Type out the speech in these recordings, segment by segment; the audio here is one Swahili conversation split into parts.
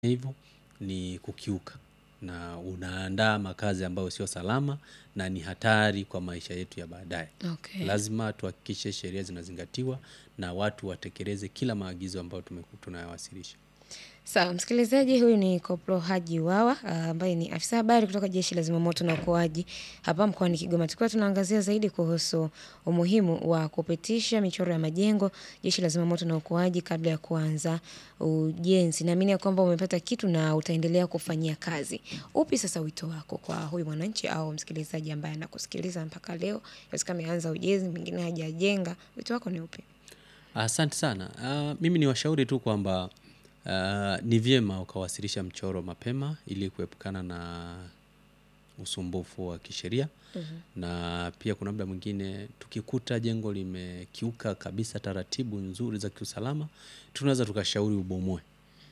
hivyo ni kukiuka na unaandaa makazi ambayo sio salama na ni hatari kwa maisha yetu ya baadaye. Okay. Lazima tuhakikishe sheria zinazingatiwa na watu watekeleze kila maagizo ambayo tumeku- tunayawasilisha. Sawa, msikilizaji huyu ni Koplo Haji Wawa ah, ambaye ni afisa habari kutoka Jeshi la Zimamoto na Uokoaji hapa mkoani Kigoma. Tukiwa tunaangazia zaidi kuhusu umuhimu wa kupitisha michoro ya majengo Jeshi la Zimamoto na Uokoaji kabla ya kuanza ujenzi. Naamini ya kwamba umepata kitu na utaendelea kufanyia kazi. Upi sasa wito wako kwa huyu mwananchi au msikilizaji ambaye anakusikiliza mpaka leo? Yawezekana ameanza ujenzi, mwingine hajajenga. Wito wako ni upi? Asante sana. Ah, mimi ni washauri tu kwamba ah, ni vyema ukawasilisha mchoro mapema ili kuepukana na usumbufu wa kisheria na pia kuna muda mwingine tukikuta jengo limekiuka kabisa taratibu nzuri za kiusalama tunaweza tukashauri ubomoe.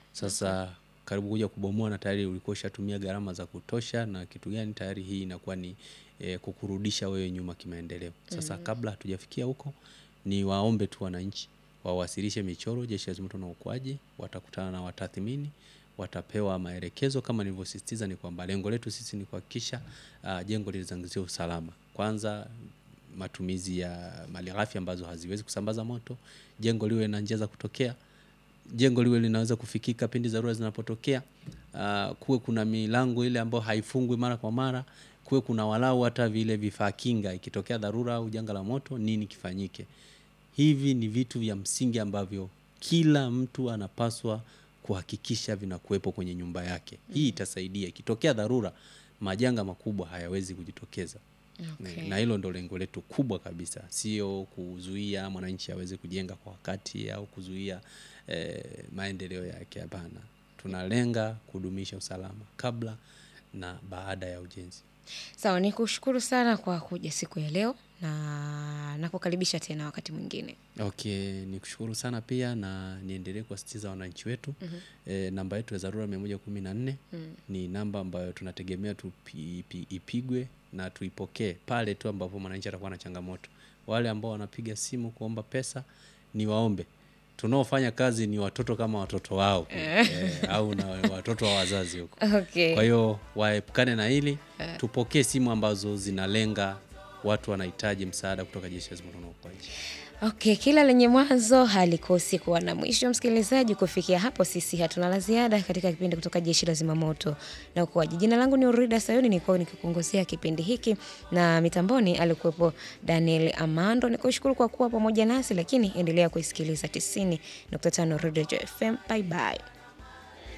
Sasa karibu kuja kubomoa na tayari ulikuwa ushatumia gharama za kutosha na kitu gani tayari hii inakuwa ni eh, kukurudisha wewe nyuma kimaendeleo. Sasa kabla hatujafikia huko ni waombe tu wananchi wawasilishe michoro Jeshi la Zimamoto na Uokoaji, watakutana na watathmini, watapewa maelekezo. Kama nilivyosisitiza ni kwamba lengo letu sisi ni kuhakikisha ah, jengo linazingatia usalama kwanza, matumizi ya malighafi ambazo haziwezi kusambaza moto, jengo liwe na njia za kutokea jengo liwe linaweza kufikika pindi dharura zinapotokea. Uh, kuwe kuna milango ile ambayo haifungwi mara kwa mara, kuwe kuna walau hata vile vifaa kinga, ikitokea dharura au janga la moto, nini kifanyike. Hivi ni vitu vya msingi ambavyo kila mtu anapaswa kuhakikisha vinakuwepo kwenye nyumba yake. Hii itasaidia ikitokea dharura, majanga makubwa hayawezi kujitokeza. Okay. Na hilo ndo lengo letu kubwa kabisa, sio kuzuia mwananchi aweze kujenga kwa wakati au kuzuia eh, maendeleo yake. Hapana, tunalenga kudumisha usalama kabla na baada ya ujenzi. Sawa, ni kushukuru sana kwa kuja siku ya leo na nakukaribisha tena wakati mwingine. Okay, ni kushukuru sana pia na niendelee kuwasitiza wananchi wetu eh, namba yetu ya dharura mia moja kumi na nne ni namba ambayo tunategemea tupi, ipi, ipigwe na tuipokee pale tu ambapo mwananchi atakuwa na changamoto. Wale ambao wanapiga simu kuomba pesa ni waombe, tunaofanya kazi ni watoto kama watoto wao eh, au na watoto wa wazazi huko. Okay. Kwa hiyo waepukane na hili, tupokee simu ambazo zinalenga watu wanahitaji msaada kutoka Jeshi la Zimamoto na Uokoaji. Okay, kila lenye mwanzo halikosi kuwa na mwisho. Msikilizaji, kufikia hapo sisi hatuna la ziada katika kipindi kutoka Jeshi la Zimamoto na Uokoaji. Jina langu ni Urida Sayuni, nilikuwa nikikuongozea kipindi hiki na mitamboni alikuwepo Daniel Amando. Nikushukuru kwa kuwa pamoja nasi, lakini endelea kuisikiliza 90.5 Radio FM. Bye bye.